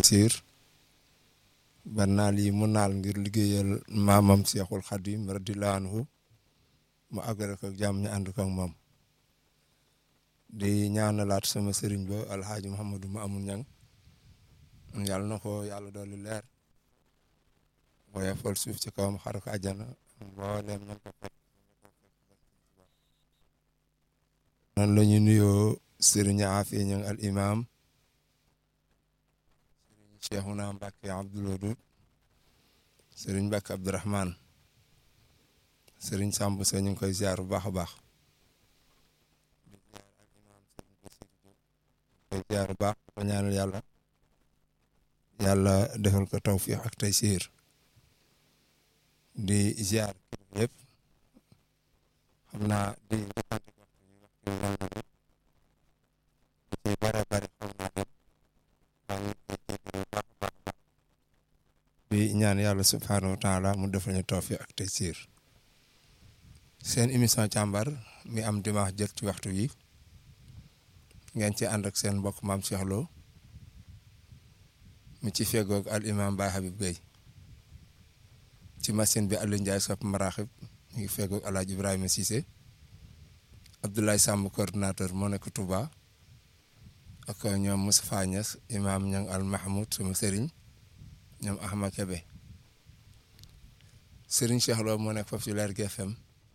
siir ba naal yi mu naal ngir liggéeyal maamam Seexul Xadim radiyallaahu anhu mu àggale ko jàmm ñu ànd ko ak moom di ñaanalaat sama sëriñ ba alxaaji Muhammadu ma amul ñang yàlla na ko yàlla dolli leer waaye fol suuf ci kawam xar ko àjjana mbooleem ñan ko fekk noonu la ñu nuyoo sëriñ Afi ñang al imam sëriñ Cheikhuna Mbàkke Abdul Wadud sëriñ Mbàkke Abdurahman sëriñ Samb sa ñu ngi koy ziar bu baax a baax koy ziar bu baax ko ñaanal yàlla yàlla defal ko tawfiix ak taysiir di ziar kilifa yëpp xam naa di njëkkante waxtu yi waxtu yi mel na ni ci bare bare xam naa ne maa ngi koy jégalu bu baax a baax a baax di ñaan yàlla subhaanahu wa taala mu defal ñu tawfiix ak taysiir seen émission càmbar mi am dimanche jëkk ci waxtu yi ngeen ci ànd ak seen mbokk maam Cheikh Lo mi ci fegoog al imam Baye Habib Gueye ci machine bi Aliou Ndiaye sopp maraxib mi ngi fegoog El Hadj Ibrahima Cissé Abdoulaye Samb coordinateur moo nekk Touba ak ñoom Moustapha Niass imam ñang al Mahmoud sama sëriñ ñoom Ahmad Kebe sëriñ Cheikh Lo moo nekk foofu ci Leer GFM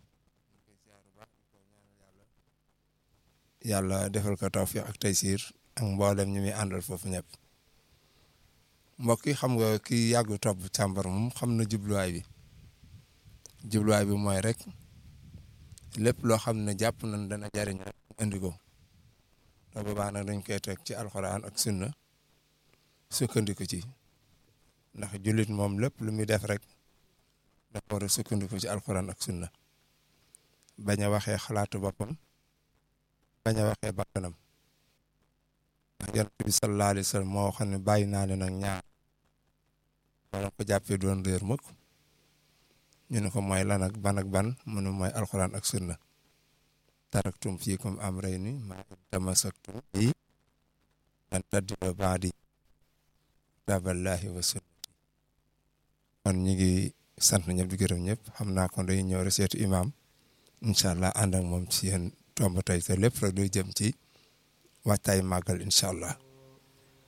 yàlla defal ko tawfiq ak taysiir ak mboolem ñi muy àndal foofu ñëpp mbokk yi xam nga ki yàgg topp càmbar moom xam na jubluwaay bi jubluwaay bi mooy rek lépp loo xam ne jàpp nañ dana jariñ rek indi ko te boobaa nag dañ koy teg ci alxuraan ak sunna sukkandiku ci ndax jullit moom lépp lu muy def rek dafa war a sukkandiku ci alxuraan ak sunna bañ a waxee xalaatu boppam bañ a waxee bakkanam ndax yonent bi sallallahu alayhi wa sallam moo xam ne bàyyi naa leen ak ñaar wala ko jàppee doon réer mukk ñu ne ko mooy lan ak ban ak ban mu ne mooy alxuraan ak sunna taraktum fiikum amrayni maa in tamassaktum bi lan tadillu ba'di kitaaballahi wa sunnati kon ñu ngi sant ñëpp di gërëm ñëpp xam naa kon dañuy ñëw rek seetu imam incha allah ànd ak moom ci yéen tomb tey te lépp rek doy jëm ci waxtaay màggal incha allah